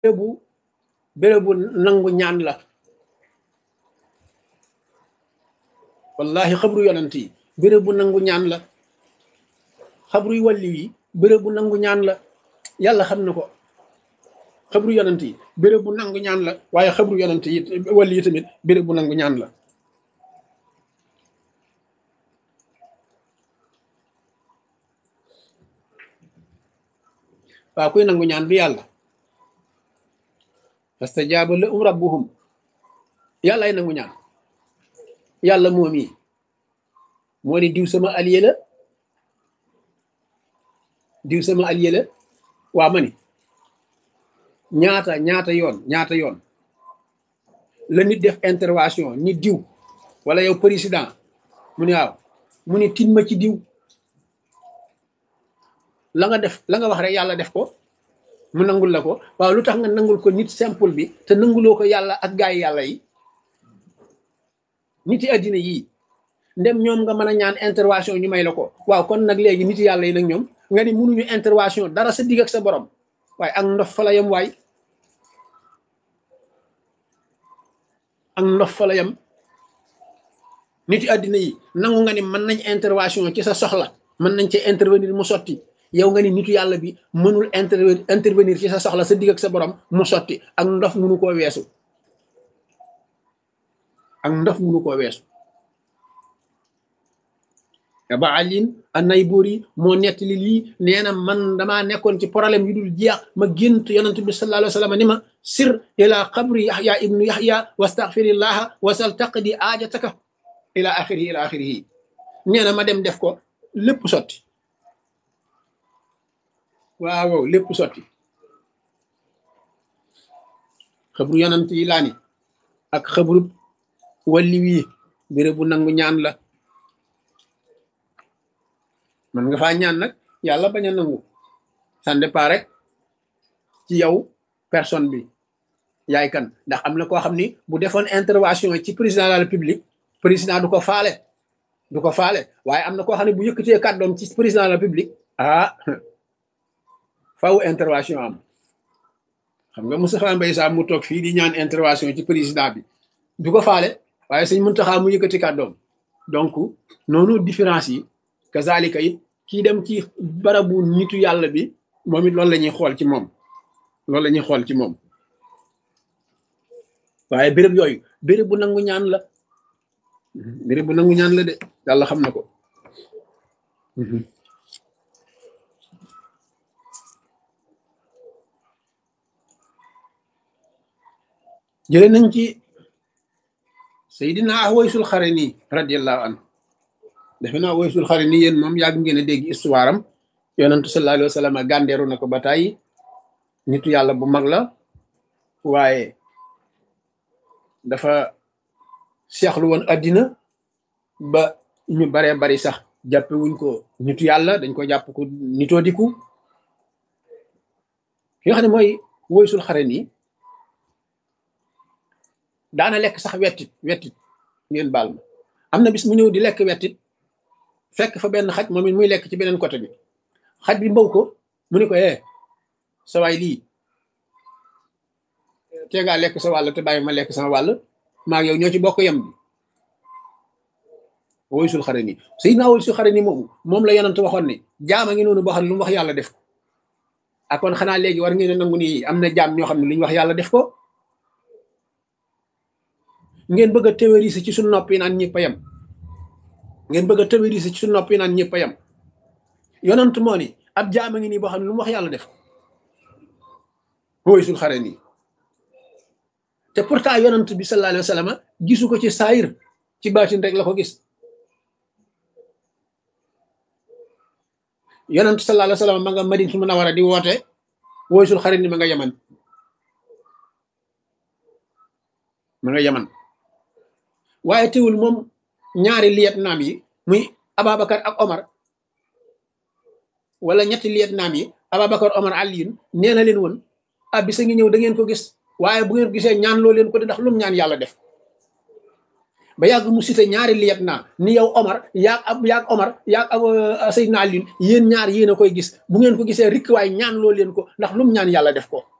bérébu bérébu nangu ñaan la wallahi xabru yonent yi bérébu nangu ñaan la xabru yu wàlli yi bérébu nangu ñaan la yàlla xam na ko xabru yonent yi bérébu nangu ñaan la waaye xabru yonent yi wàlli yi tamit bérébu nangu ñaan la waaw kuy nangu ñaan du yàlla fastajaaba lahum rabbuhum yàlla ay nangu ñaan yàlla moom yi moo ni diw sama allié la diw sama allié la waa ma ni ñaata ñaata yoon ñaata yoon la nit def intervention ni diw wala yow président mu ni waaw mu ni tin ma ci diw la nga def la nga wax rek yàlla def ko mu nangul la ko waaw lu tax nga nangul ko nit simple bi te nanguloo ko yàlla ak gaay yàlla yi nit yi àddina yii ndem ñoom nga mën a ñaan intervention ñu may la ko waaw kon nag léegi nit yàlla yi nag ñoom nga ni mënuñu intervention dara sa digg ak sa borom waaye ak ndof fa la yem waay ak ndof fa la yem nit yi àddina yi nangu nga ni mën nañ intervention ci sa soxla mën nañ ci intervenir mu sotti yow nga ni nitu yàlla bi mënul intervenir ci sa soxla sa digg ak sa borom mu sotti ak ndof mënu koo weesu ak ndof mënu koo weesu ba alin anay buur yi moo nettali lii nee na man damaa nekkoon ci problème yu dul jeex ma gént yonent bi sallallahu alayhi wa sallam ni ma sir ila qabri yaxya ibnu yaxya wastaxfirillaha wasal taqdi aajataka ila axirihi ila axirihi nee na ma dem def ko lépp sotti waaw waaw lépp sotti xabru yonent yi laa ni ak xabru walli wii béré bu nangu ñaan la man nga faa ñaan nag yàlla bañ a nangu ça dépend rek ci yow personne bi yaay kan ndax am na koo xam ni bu defoon intervention ci président de la république président du ko faale du ko faale waaye am na koo xam ne bu yëkkatee kàddoom ci président de la république ah faw intervention am xam nga Moustapha Mbaye Sam mu toog fii di ñaan intervention ci président bi du ko faale waaye sëñ Muntaxa mu yëkkati kàddoom donc noonu différence yi kazalika it kii dem ci barabu nitu yàlla bi moom it loolu la ñuy xool ci moom loolu la ñuy xool ci moom waaye béréb yooyu béréb bu nangu ñaan la béréb bu nangu ñaan la de yàlla xam na ko jële nañ ci Seydina Awaysul Xarani radiyallahu anhu defe naa Awaysul Xarani yéen moom yàgg ngeen a dégg histoire am yonentu sallallahu alayhi wa sallam gàndeeru na ko ba tàyyi nitu yàlla bu mag la waaye dafa seexlu woon addina ba ñu baree bari sax jàppe wuñ ko nitu yàlla dañ ko jàpp ko nitoo diku ki nga xam ne mooy Awaysul Xarani daana lekk sax wettit wettit ngeen baal ma am na bis mu ñëw di lekk wettit fekk fa benn xaj moom it muy lekk ci beneen côté bi xaj bi mbaw ko mu ni ko eh sa waay lii tee ngaa lekk sa wàll te bàyyi ma lekk sama wàll maa yow ñoo ci bokk yem bi Awaysul Xarani Sayyidina Awaysul Xarani moomu moom la yonent waxoon ne jaam a ngi noonu boo xam ne lu mu wax yàlla def ko ak kon xanaa léegi war ngeen a nangu ni am na jaam ñoo xam ne lu ñu wax yàlla def ko ngeen bëgg a théoriser ci suñu nopp yi naan ñëpp a yem ngeen bëgg a théoriser ci suñu nopp yi naan ñëpp a yem yonent moo ni ab jaam a ngi nii boo xam ne lu mu wax yàlla def Awaysul Xarani te pourtant yonent bi sallallahu alayhi wa sallam gisu ko ci saayir ci baatin rek la ko gis yonent sallallahu alayhi wa sallam ma nga Madina Munawara di woote Awaysul Xarani ma nga yaman ma nga yaman waaye teewul moom ñaari liyet naam yi muy Ababacar ak Omar wala ñetti liyet naam yi Ababacar Omar Aliyun nee na leen woon ah bisa ngi ñëw da ngeen ko gis waaye bu ngeen ko gisee ñaan loo leen ko di ndax lum ñaan yàlla def ba yàgg mu cité ñaari liyet naa ni yow Omar yaag ab yaag Omar yaag ab Seydina Aliyun yéen ñaar yéen a koy gis bu ngeen ko gisee rikk waaye ñaan loo leen ko ndax lum ñaan yàlla def ko